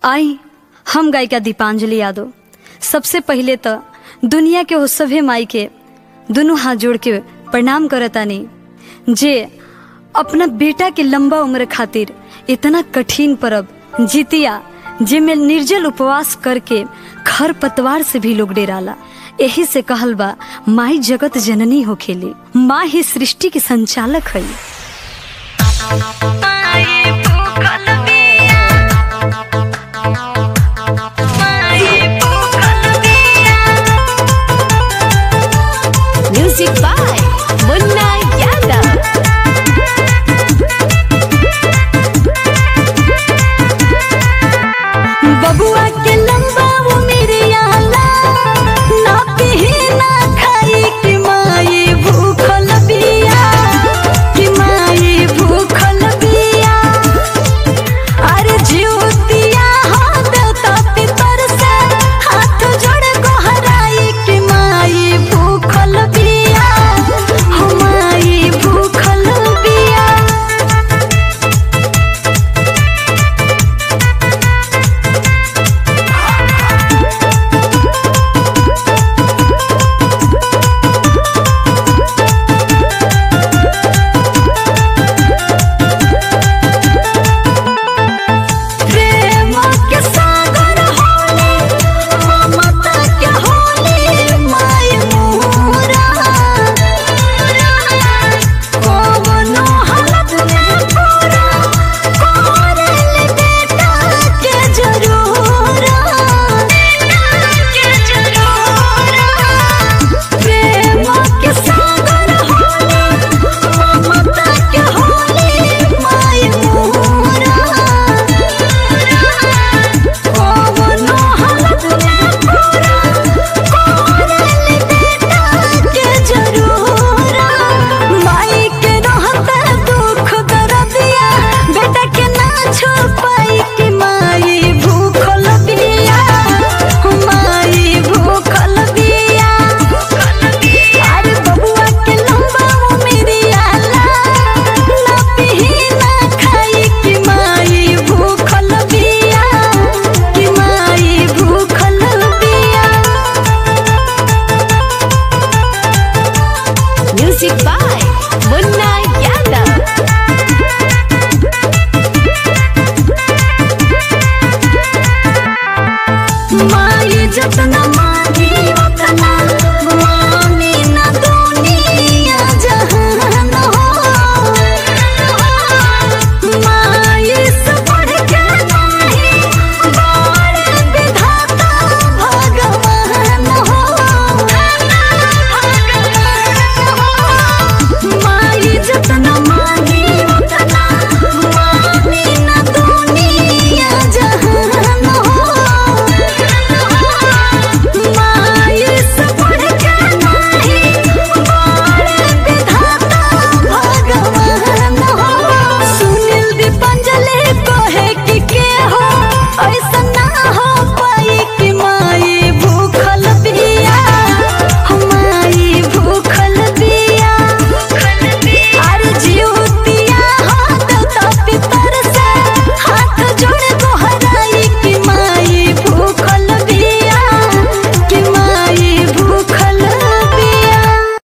आई हम गायिका दीपांजलि यादव सबसे पहिले तो दुनिया के वो सभे माई के दोनों हाथ जोड़ के प्रणाम करतानी जे अपना बेटा के लंबा उम्र खातिर इतना कठिन परब जितिया जेमे निर्जल उपवास करके खर पतवार से भी लोग डेराला यही से कहल बा माई जगत जननी हो खेली माँ ही सृष्टि के संचालक है